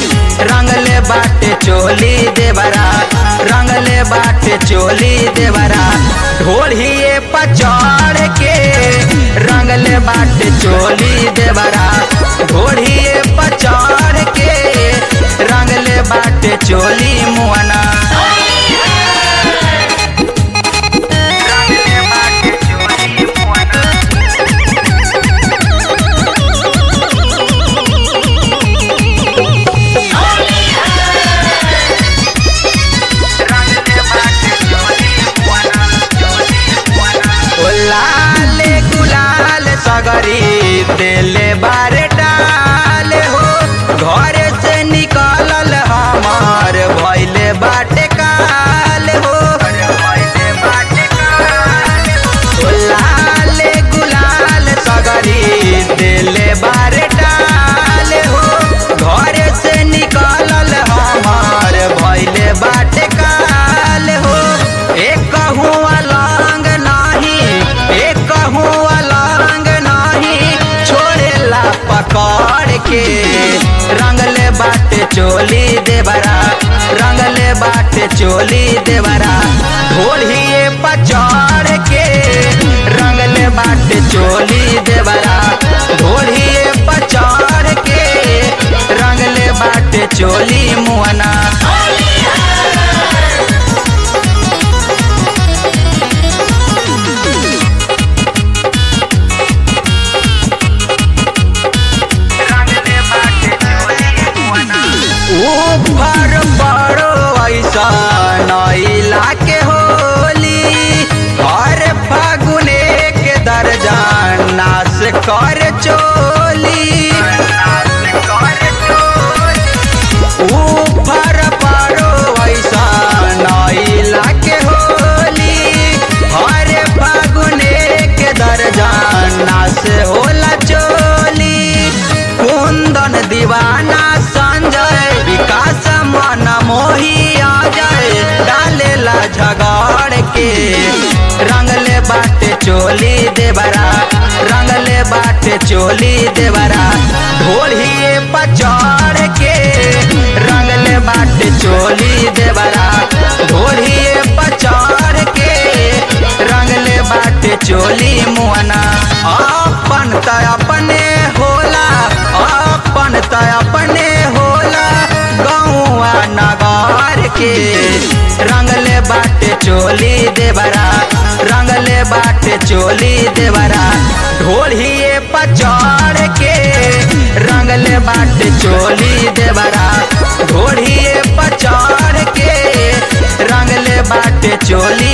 रंगले बाटे चोली देवरा रंगले बाटे चोली देवरा ढोलिए पचड़ के रंगले बाटे चोली देवरा ढोलिए पचड़ के रंगले बाटे चोली मुआना रंगले बाटे चोली मुआना ओ लाले गुलाल सगरी देले बारे डाले हो घर से निकलल हमार भैले बाटे काल हो ओ लाले गुलाल सगरी देले बारे डाले हो घर से निकलल हमार भैले बाटे काल हो एक हुआ लांग नाही एक हुआ लांग नाही छोड़ेला पकड़ के रंगले बाटे चोली देवरा रंगले बाटे चोली देवरा ढोलिए पचड़ के रंगले बाटे चोली देवरा ढोलिए पचड़ के रंगले बाटे चोली मुआना ऊपर बड़ो ऐसा नैला के होली हर फागुने के दर्जा नाश कर चोली ऊपर बड़ो ऐसा नैला के होली हर फागुने के दर्जा नाश होला चोली कुंदन दीवाना संजय विकास मन मोही आ जाए डालेला झगड़ के रंगले बाटे चोली देवरा रंगले बाटे चोली देवरा ढोलिए पचड़ के रंगले बाटे चोली देवरा ढोलिए पचड़ के रंगले बाटे चोली मुआना अपन त अपने होला अपन त अपने होला गौआ नगार के रंगले बाटे चोली देवरा रंगले बाटे चोली देवरा ढोलिए पचड़ के रंगले बाटे चोली देवरा ढोलिए पचड़ के रंगले बाटे चोली